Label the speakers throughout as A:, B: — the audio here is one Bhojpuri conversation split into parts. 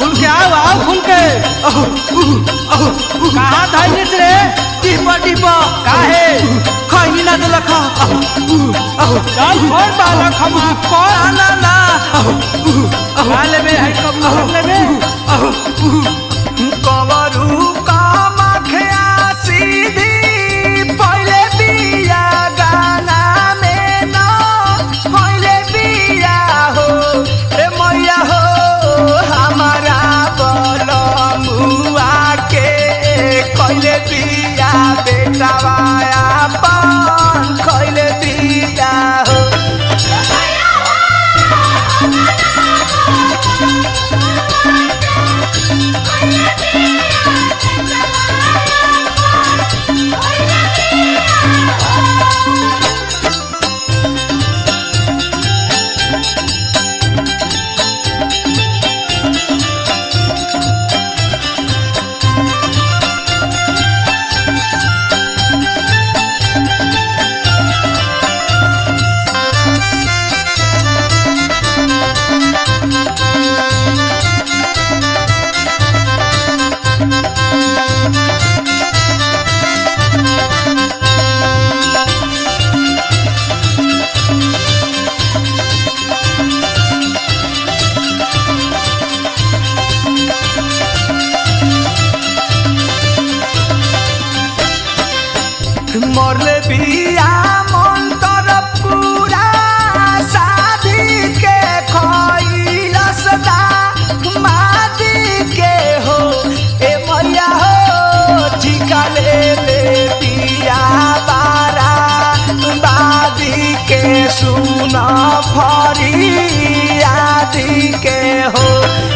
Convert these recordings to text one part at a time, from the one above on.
A: खुल के आओ आओ खुल के कहाँ धैलिस रे
B: टिपा टिपा
A: काहे
B: खैनी ना देलक
A: चल छोड़ बालक हम कौन
B: ना ना
A: खा लेबे है कब कर लेबे
B: कवरू कामख्या सीधी पहिले बिया गाना में न पहिले बिया हो ए मैया हो हमारा बलमुआ के कहिले बिया बेटावाया पान कहिले बिया हो मरले बिया मन तर पूरा शादी के खैलस दा मादी के हो ए मैया हो ठिका ले ले बिया बारा बादी के सुन फरी आदि के हो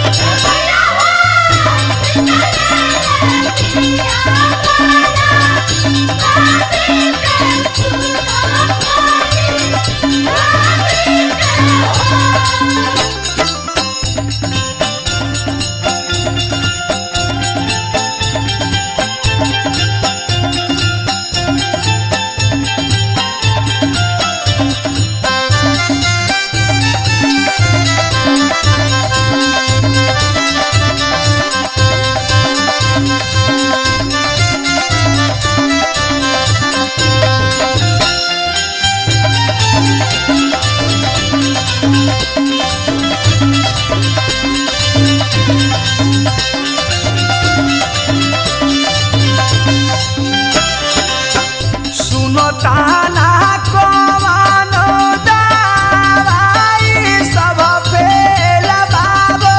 B: सुनो ताना कमानो दावाई सब फेल बाबो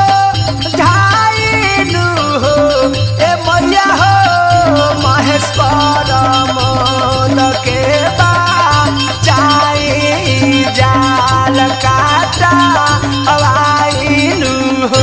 B: झाइनु हो ए मैया हो महेश परमल के बा चाई जाल काटा अवाइनु हो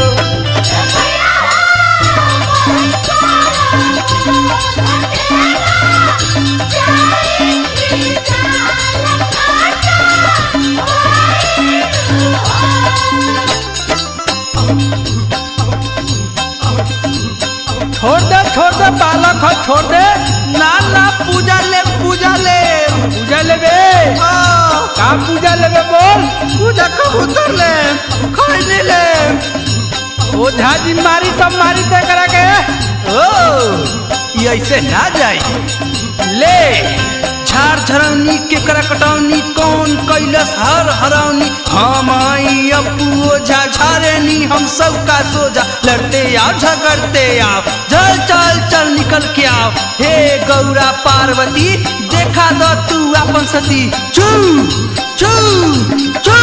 A: छोड़ दे छोड़ दे बालक हो छोड़ दे
B: ना ना पूजा ले पूजा ले
A: पूजा लेबे
B: आ,
A: का पूजा लेबे बोल
B: पूजा कबूतर ले खैनी ले
A: ओझा जी मारी तब मारी ते करा के
B: ओ ये ऐसे ना जाई ले झाड़ झरौनी के करकटौनी कौन कैलस हर हरौनी हम आई अपू ओझा झारेनी हम सब का सोझा लड़ते आओ झगड़ते आओ चल चल चल निकल के आओ हे गौरा पार्वती देखा दो तू अपन सती चू चू चू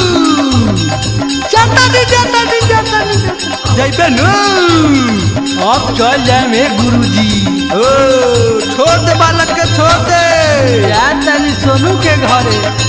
A: जाता दी जाता दी जाता दी
B: जैबे नू
A: अब चल जाए में गुरुजी
B: ओ छोड़ दे बालक के छोड़ दे
A: यार तनी सोनू के घरे